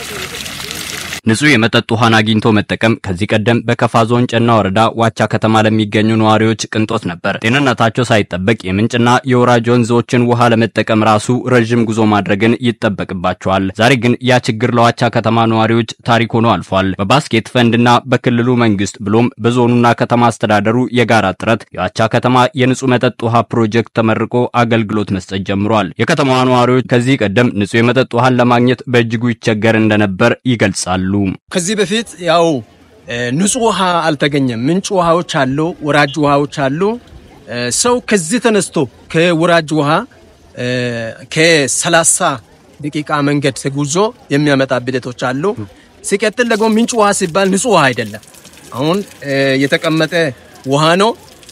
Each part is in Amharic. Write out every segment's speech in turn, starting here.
ንጹህ የመጠጥ ውሃን አግኝቶ መጠቀም ከዚህ ቀደም በከፋ ዞን ጨና ወረዳ ዋቻ ከተማ ለሚገኙ ነዋሪዎች ቅንጦት ነበር። ጤንነታቸው ሳይጠበቅ የምንጭና የወራጅ ወንዞችን ውሃ ለመጠቀም ራሱ ረዥም ጉዞ ማድረግን ይጠበቅባቸዋል። ዛሬ ግን ያ ችግር ለዋቻ ከተማ ነዋሪዎች ታሪክ ሆኖ አልፏል። በባስኬት ፈንድና በክልሉ መንግስት ብሎም በዞኑና ከተማ አስተዳደሩ የጋራ ጥረት የዋቻ ከተማ የንጹህ መጠጥ ውሃ ፕሮጀክት ተመርቆ አገልግሎት መስጠት ጀምሯል። የከተማዋ ነዋሪዎች ከዚህ ቀደም ንጹህ የመጠጥ ውሃን ለማግኘት በእጅጉ ይቸገር እንደነበር ይገልጻሉ። ከዚህ በፊት ያው ንጹህ ውሃ አልተገኘም። ምንጭ ውሃዎች አሉ፣ ወራጅ ውሃዎች አሉ። ሰው ከዚህ ተነስቶ ከወራጅ ውሃ ከሰላሳ ደቂቃ መንገድ ተጉዞ የሚያመጣ ሂደቶች አሉ። ሲቀጥል ደግሞ ምንጭ ውሃ ሲባል ንጹህ ውሃ አይደለም። አሁን የተቀመጠ ውሃ ነው።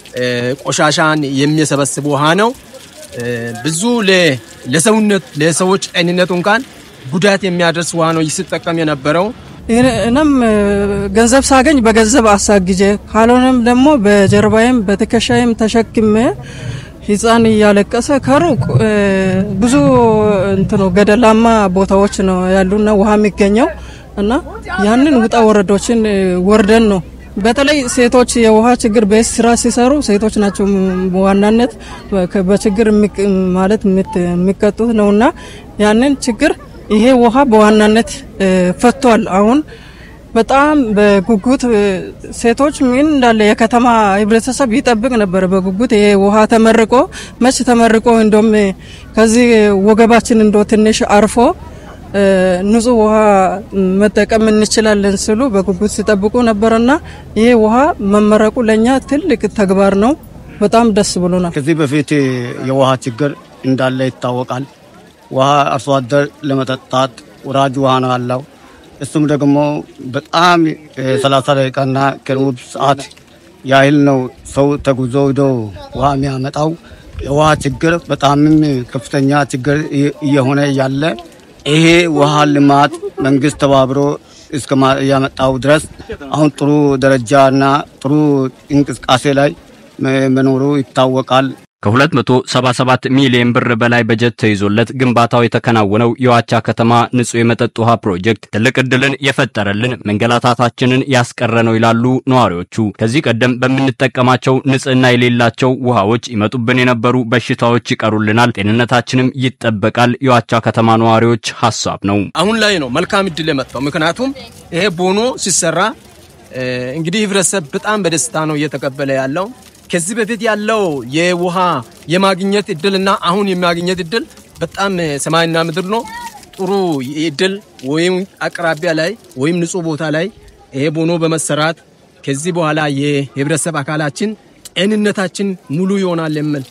ቆሻሻን የሚሰበስብ ውሃ ነው። ብዙ ለሰውነት ለሰዎች ጤንነት እንኳን ጉዳት የሚያደርስ ውሃ ነው ሲጠቀም የነበረው። እኔም ገንዘብ ሳገኝ በገንዘብ አሳግጄ ካልሆነም ደግሞ በጀርባዬም በትከሻዬም ተሸክሜ ሕፃን እያለቀሰ ከሩቅ ብዙ እንትኖ ገደላማ ቦታዎች ነው ያሉና ውሃ የሚገኘው እና ያንን ውጣ ወረዶችን ወርደን ነው በተለይ ሴቶች የውሃ ችግር ቤት ስራ ሲሰሩ ሴቶች ናቸው በዋናነት በችግር ማለት የሚቀጡት ነውና ያንን ችግር ይሄ ውሃ በዋናነት ፈቷል። አሁን በጣም በጉጉት ሴቶች ምን እንዳለ የከተማ ህብረተሰብ ይጠብቅ ነበር በጉጉት ይሄ ውሃ ተመርቆ መች ተመርቆ እንደም ከዚህ ወገባችን እንዶ ትንሽ አርፎ ንጹህ ውሃ መጠቀም እንችላለን ስሉ በጉጉት ሲጠብቁ ነበርና ይሄ ውሃ መመረቁ ለኛ ትልቅ ተግባር ነው። በጣም ደስ ብሎናል። ከዚህ በፊት የውሃ ችግር እንዳለ ይታወቃል። ውሃ አርሶ አደር ለመጠጣት ወራጅ ውሃ ነው ያለው። እሱም ደግሞ በጣም ሰላሳ ደቂቃና ከሩብ ሰዓት ያህል ነው ሰው ተጉዞ ሂዶ ውሃ የሚያመጣው። የውሃ ችግር በጣምም ከፍተኛ ችግር እየሆነ ያለ ይሄ ውሃ ልማት መንግስት ተባብሮ እስከ ያመጣው ድረስ አሁን ጥሩ ደረጃና ጥሩ እንቅስቃሴ ላይ መኖሩ ይታወቃል። ከ277 ሚሊዮን ብር በላይ በጀት ተይዞለት ግንባታው የተከናወነው የዋቻ ከተማ ንጹህ የመጠጥ ውሃ ፕሮጀክት ትልቅ ዕድልን የፈጠረልን መንገላታታችንን ያስቀረ ነው ይላሉ ነዋሪዎቹ። ከዚህ ቀደም በምንጠቀማቸው ንጽህና የሌላቸው ውሃዎች ይመጡብን የነበሩ በሽታዎች ይቀሩልናል፣ ጤንነታችንም ይጠበቃል የዋቻ ከተማ ነዋሪዎች ሀሳብ ነው። አሁን ላይ ነው መልካም እድል የመጣው። ምክንያቱም ይሄ ቦኖ ሲሰራ እንግዲህ ህብረተሰብ በጣም በደስታ ነው እየተቀበለ ያለው። ከዚህ በፊት ያለው የውሃ የማግኘት እድልና አሁን የማግኘት እድል በጣም ሰማይና ምድር ነው። ጥሩ እድል ወይም አቅራቢያ ላይ ወይም ንጹህ ቦታ ላይ ይሄ ቦኖ በመሰራት ከዚህ በኋላ የህብረተሰብ አካላችን ጤንነታችን ሙሉ ይሆናል የሚል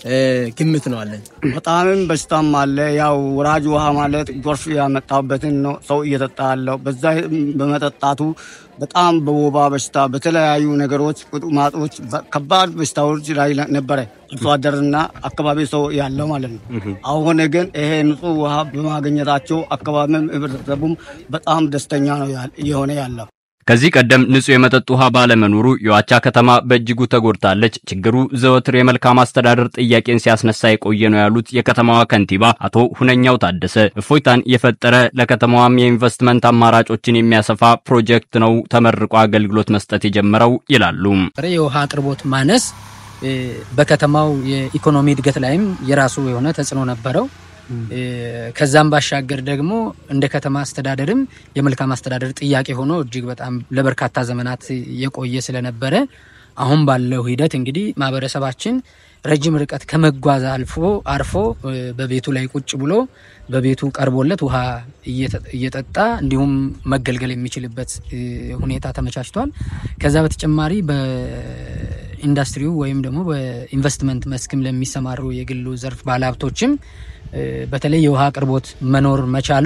ግምት ነው አለን። በጣምም በሽታም አለ። ያው ወራጅ ውሃ ማለት ጎርፍ ያመጣበትን ነው ሰው እየጠጣ ያለው። በዛ በመጠጣቱ በጣም በወባ በሽታ በተለያዩ ነገሮች ቁጥማጦች ከባድ በሽታዎች ላይ ነበረ አርሶ አደርና አካባቢ ሰው ያለው ማለት ነው። አሁን ግን ይሄ ንጹህ ውሃ በማግኘታቸው አካባቢም ህብረተሰቡም በጣም ደስተኛ ነው እየሆነ ያለው። ከዚህ ቀደም ንጹህ የመጠጥ ውሃ ባለመኖሩ የዋቻ ከተማ በእጅጉ ተጎድታለች። ችግሩ ዘወትር የመልካም አስተዳደር ጥያቄን ሲያስነሳ የቆየ ነው ያሉት የከተማዋ ከንቲባ አቶ ሁነኛው ታደሰ እፎይታን የፈጠረ ለከተማዋም የኢንቨስትመንት አማራጮችን የሚያሰፋ ፕሮጀክት ነው ተመርቆ አገልግሎት መስጠት የጀመረው ይላሉ። የውሃ አቅርቦት ማነስ በከተማው የኢኮኖሚ እድገት ላይም የራሱ የሆነ ተጽዕኖ ነበረው። ከዛም ባሻገር ደግሞ እንደ ከተማ አስተዳደርም የመልካም አስተዳደር ጥያቄ ሆኖ እጅግ በጣም ለበርካታ ዘመናት የቆየ ስለነበረ አሁን ባለው ሂደት እንግዲህ ማህበረሰባችን ረጅም ርቀት ከመጓዝ አልፎ አርፎ በቤቱ ላይ ቁጭ ብሎ በቤቱ ቀርቦለት ውሃ እየጠጣ እንዲሁም መገልገል የሚችልበት ሁኔታ ተመቻችቷል። ከዛ በተጨማሪ በኢንዱስትሪው ወይም ደግሞ በኢንቨስትመንት መስክም ለሚሰማሩ የግሉ ዘርፍ ባለሀብቶችም በተለይ የውሃ አቅርቦት መኖር መቻሉ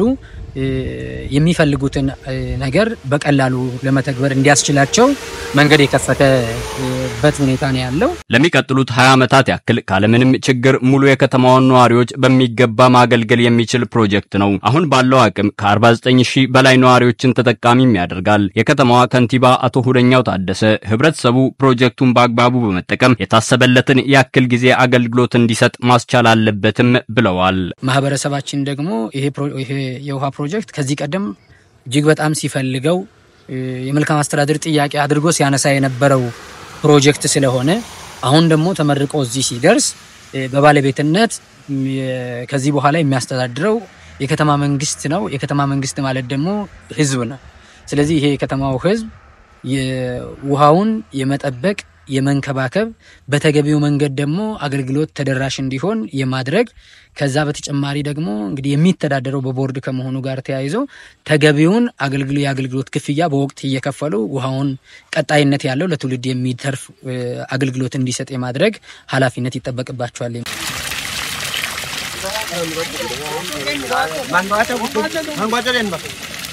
የሚፈልጉትን ነገር በቀላሉ ለመተግበር እንዲያስችላቸው መንገድ የከፈተበት ሁኔታ ነው ያለው። ለሚቀጥሉት 20 ዓመታት ያክል ካለምንም ችግር ሙሉ የከተማዋን ነዋሪዎች በሚገባ ማገልገል የሚችል ፕሮጀክት ነው። አሁን ባለው አቅም ከ49 ሺህ በላይ ነዋሪዎችን ተጠቃሚም ያደርጋል። የከተማዋ ከንቲባ አቶ ሁነኛው ታደሰ ህብረተሰቡ ፕሮጀክቱን በአግባቡ በመጠቀም የታሰበለትን ያክል ጊዜ አገልግሎት እንዲሰጥ ማስቻል አለበትም ብለዋል። ማህበረሰባችን ደግሞ ይሄ የውሃ ፕሮጀክት ከዚህ ቀደም እጅግ በጣም ሲፈልገው የመልካም አስተዳደር ጥያቄ አድርጎ ሲያነሳ የነበረው ፕሮጀክት ስለሆነ አሁን ደግሞ ተመርቆ እዚህ ሲደርስ በባለቤትነት ከዚህ በኋላ የሚያስተዳድረው የከተማ መንግስት ነው። የከተማ መንግስት ማለት ደግሞ ህዝብ ነው። ስለዚህ ይሄ የከተማው ህዝብ የውሃውን የመጠበቅ የመንከባከብ በተገቢው መንገድ ደግሞ አገልግሎት ተደራሽ እንዲሆን የማድረግ ከዛ በተጨማሪ ደግሞ እንግዲህ የሚተዳደረው በቦርድ ከመሆኑ ጋር ተያይዞ ተገቢውን አገልግሎ የአገልግሎት ክፍያ በወቅት እየከፈሉ ውሃውን ቀጣይነት ያለው ለትውልድ የሚተርፍ አገልግሎት እንዲሰጥ የማድረግ ኃላፊነት ይጠበቅባቸዋል። Mangga aja, mangga aja,